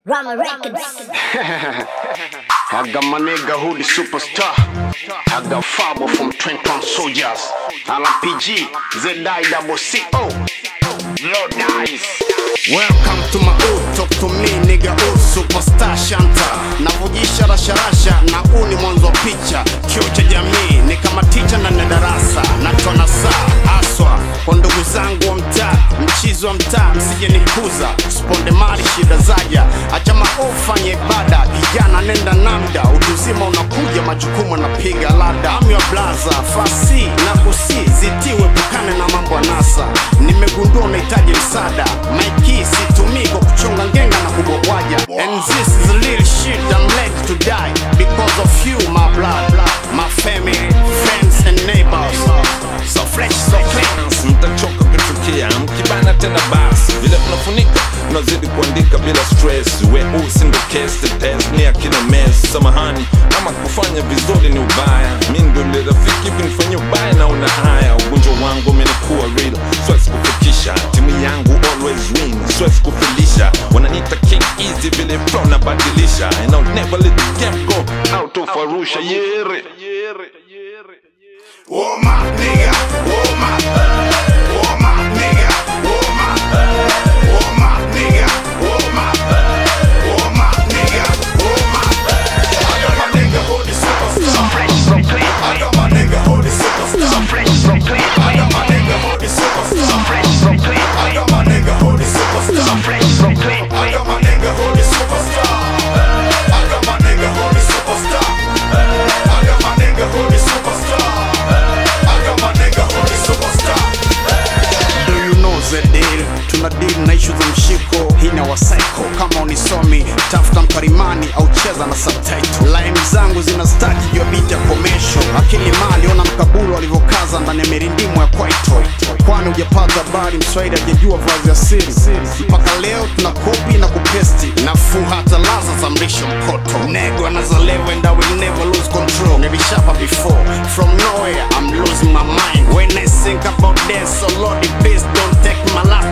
Rama Records. I got my nigga who the superstar. I got Fabo from Trenton Soldiers. LPG, ZI double CO. Lord nice. Welcome to my hood, talk to me nigga hood superstar shanta navujisha rasharasha na huu ni mwanzo wa picha kio cha jamii ni kama ticha ndani ya darasa natona saa aswa kwa ndugu zangu wa mtaa mchizi wa mtaa msije nikuza sponde mali shida zaja acha maofanye ibada kijana nenda namda utuzima unakuja majukumu anapiga lada amya blaza fasi na kusi zitiwe pukane na mambo ya nasa nimegundua unahitaji msaada maiki situmii kwa kuchonga ngenga na kubobwaja and this is a little shit I'm ready to die because of you my blood my family friends and neighbors so fresh so clean mtachoka kuchukia mkibana tena basi vile tunafunika tunazidi kuandika bila stress weusi ndo kesi test ni akina mes samahani ama kufanya vizuri ni ubaya mi ndo ile rafiki hivi nifanye ubaya na una haya ugonjwa wangu umenikuwa real siwezi kufikisha timu yangu always win siwezi kufilisha wananiita king easy vile flow nabadilisha and I'll never let the game go out of arusha yere Oh my nigga, oh my, oh my nigga, oh my, oh my nigga, oh my, oh my nigga, oh my. I got my nigga who the superstar. I got my nigga who the superstar. I got my nigga who the superstar. I got my nigga who the superstar. I got my nigga who the superstar. I got my nigga who the superstar. I got my nigga who the superstar. I got my nigga who the superstar. Do you know the deal? Tuna deal na ishu za mshiko hina wa psycho kama unisomi tafuta mkarimani au cheza na subtitle line zangu zina staki jua beat ya commercial akili mali ona mkaburu alivyokaza ndani ya mirindimo ya kwaito kwani hujapata habari mswahili hajajua vazi ya siri mpaka leo tuna kopi na kupesti nafuu hata laza za mrisho mkoto nego anazalewa and I will never lose control nilishapa before from nowhere I'm losing my mind when I think about this so Lord please don't take my last